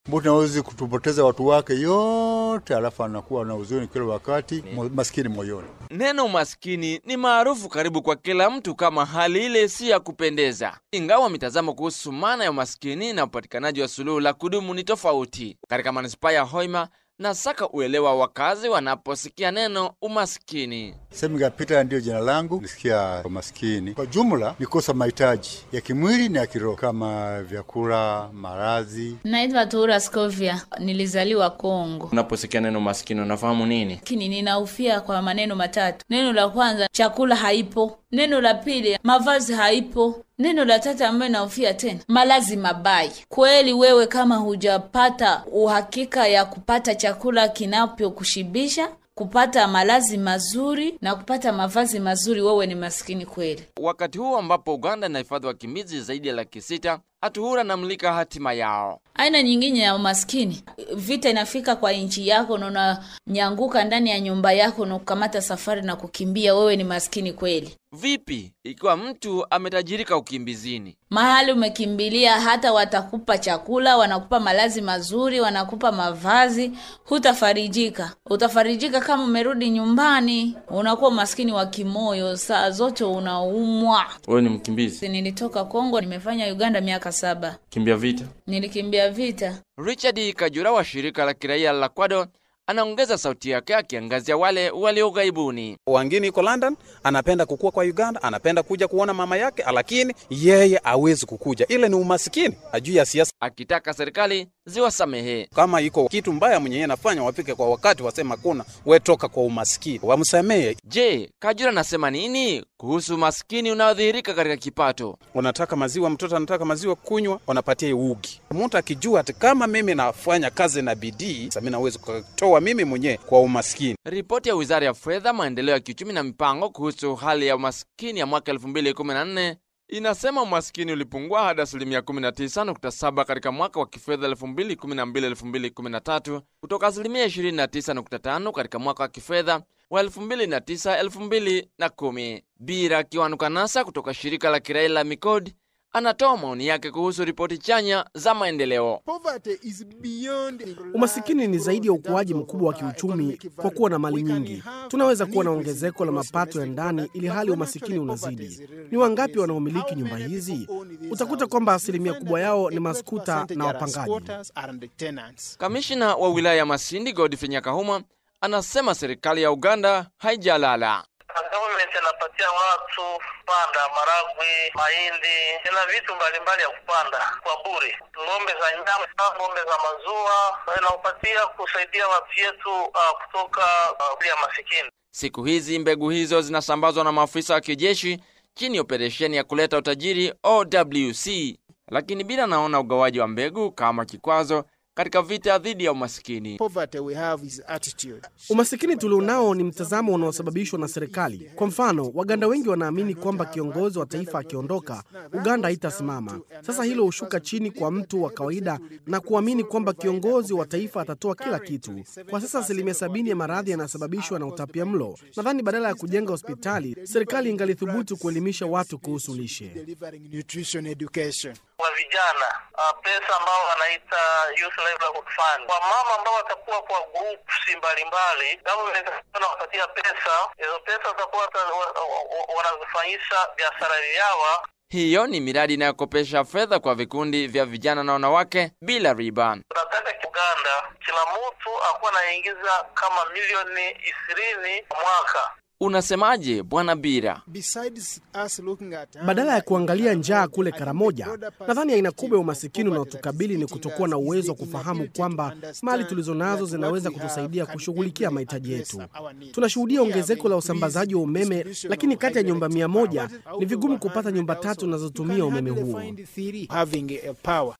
Mbuti nawezi kutupoteza watu wake yote, alafu anakuwa na huzuni kila wakati, mo- maskini moyoni. Neno umaskini ni maarufu karibu kwa kila mtu kama hali ile si ya kupendeza, ingawa mitazamo kuhusu maana ya umaskini na upatikanaji wa suluhu la kudumu ni tofauti. Katika manispaa ya Hoima nasaka uelewa wakazi wanaposikia neno umaskini. Semiga Peter ndiyo jina langu. Nisikia umaskini kwa jumla ni kosa mahitaji ya kimwili na ya kiroho kama vyakula, maradhi. Naitwa Tura Scovia, nilizaliwa Kongo. Unaposikia neno umaskini unafahamu nini? Lakini ninaufia kwa maneno matatu. Neno la kwanza, chakula haipo. Neno la pili, mavazi haipo. Neno la tatu ambayo naufia tena, malazi mabaya. Kweli wewe kama hujapata uhakika ya kupata chakula kinachokushibisha, kupata malazi mazuri na kupata mavazi mazuri, wewe ni maskini kweli. Wakati huu ambapo Uganda inahifadhi wakimbizi zaidi ya laki sita, Atuhura namlika hatima yao. Aina nyingine ya umaskini, vita inafika kwa nchi yako na unanyanguka ndani ya nyumba yako na kukamata safari na kukimbia, wewe ni maskini kweli. Vipi ikiwa mtu ametajirika ukimbizini? Mahali umekimbilia, hata watakupa chakula, wanakupa malazi mazuri, wanakupa mavazi, hutafarijika. Utafarijika kama umerudi nyumbani, unakuwa maskini wa kimoyo, saa zote unaumwa. Wewe ni mkimbizi, Nilitoka Kongo, nimefanya Uganda miaka saba, kimbia vita. nilikimbia vita. Richard Kajura wa shirika la kiraia la Kwado anaongeza sauti yake akiangazia wale walio ughaibuni. Wangine iko London, anapenda kukua kwa Uganda, anapenda kuja kuona mama yake, lakini yeye hawezi kukuja. Ile ni umasikini, ajui ya siasa. akitaka serikali ziwasamehe. Kama iko kitu mbaya mwenye yeye anafanya, wafike kwa wakati, wasema kuna we toka kwa umasikini, wamsamehe. Je, Kajura anasema nini kuhusu maskini unaodhihirika katika kipato? Unataka maziwa, mtoto anataka maziwa kunywa, wanapatia ugi. Mtu akijua ati kama mimi nafanya kazi na bidii, sasa mimi naweza kutoa mimi mwenyewe kwa umaskini. Ripoti ya Wizara ya Fedha, Maendeleo ya Kiuchumi na Mipango kuhusu hali ya umaskini ya mwaka 2014 inasema umaskini ulipungua hadi asilimia 19.7 katika mwaka wa kifedha 2012-2013 kutoka asilimia 29.5 katika mwaka wa kifedha wa 2009-2010. Bira Kiwanukanasa kutoka shirika la kiraia la Mikodi anatoa maoni yake kuhusu ripoti chanya za maendeleo. Umasikini ni zaidi ya ukuaji mkubwa wa kiuchumi kwa kuwa na mali nyingi. Tunaweza kuwa na ongezeko la mapato ya ndani ili hali umasikini unazidi. Ni wangapi wanaomiliki nyumba hizi? Utakuta kwamba asilimia kubwa yao ni maskuta na wapangaji. Kamishina wa wilaya ya Masindi Godfrey Nyakahuma anasema serikali ya Uganda haijalala. Government anapatia watu panda maragwe, mahindi na vitu mbalimbali ya kupanda kwa bure, ng'ombe za nyama, ng'ombe za maziwa, inapatia kusaidia watu yetu uh, kutoka uh, ya masikini. Siku hizi mbegu hizo zinasambazwa na maafisa wa kijeshi chini ya operesheni ya kuleta utajiri OWC, lakini bila naona ugawaji wa mbegu kama kikwazo katika vita dhidi ya umasikini. Umasikini tulionao ni mtazamo unaosababishwa na serikali. Kwa mfano, Waganda wengi wanaamini kwamba kiongozi wa taifa akiondoka, Uganda haitasimama. Sasa hilo hushuka chini kwa mtu wa kawaida na kuamini kwamba kiongozi wa taifa atatoa kila kitu. Kwa sasa asilimia sabini ya maradhi yanasababishwa na utapia mlo. Nadhani badala ya kujenga hospitali, serikali ingalithubutu kuelimisha watu kuhusu lishe. Kwa vijana uh, pesa ambao wanaita youth livelihood fund, kwa mama ambao watakuwa kwa groups mbalimbali, government wanawapatia pesa. Hizo pesa watakuwa wata- wa- wa- wanazifanyisha biashara yawa Hiyo ni miradi inayokopesha fedha kwa vikundi vya vijana na wanawake bila riba. tunataka Uganda kila mtu akuwa anaingiza kama milioni ishirini kwa mwaka. Unasemaje Bwana Bira? Badala ya kuangalia njaa kule Karamoja, nadhani aina kubwa ya umasikini unaotukabili ni kutokuwa na uwezo wa kufahamu kwamba mali tulizo nazo zinaweza kutusaidia kushughulikia mahitaji yetu. Tunashuhudia ongezeko la usambazaji wa umeme, lakini kati ya nyumba mia moja ni vigumu kupata nyumba tatu zinazotumia umeme huo.